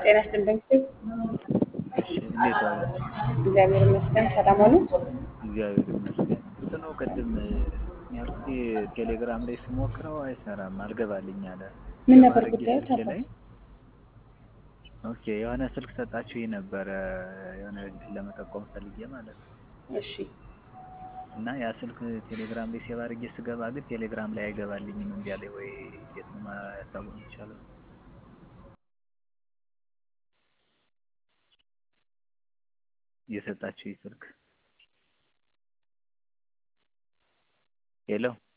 ጤና ይስጥልኝ። እሺ እንዴት ዋላችሁ? እግዚአብሔር ይመስገን። ሰላም ዋሉ? እግዚአብሔር ይመስገን። እንትኑ ቅድም ያልኩት ቴሌግራም ላይ ስሞክረው አይሰራም፣ አልገባልኝ አለ። ምን ነበር አድርጌ ጉዳዩ? ስልኬ ላይ ኦኬ፣ የሆነ ስልክ ሰጣችሁ ነበረ የሆነ ለመጠቆም ፈልጌ ማለት ነው። እሺ እና ያ ስልክ ቴሌግራም ላይ ሴቭ አድርጌ ስገባ ግን ቴሌግራም ላይ አይገባልኝም። እንዲያ ላይ ወይ እንዴት ነው ማያሳወቅ ይቻላል? የሰጣችሁ ስልክ ሄሎ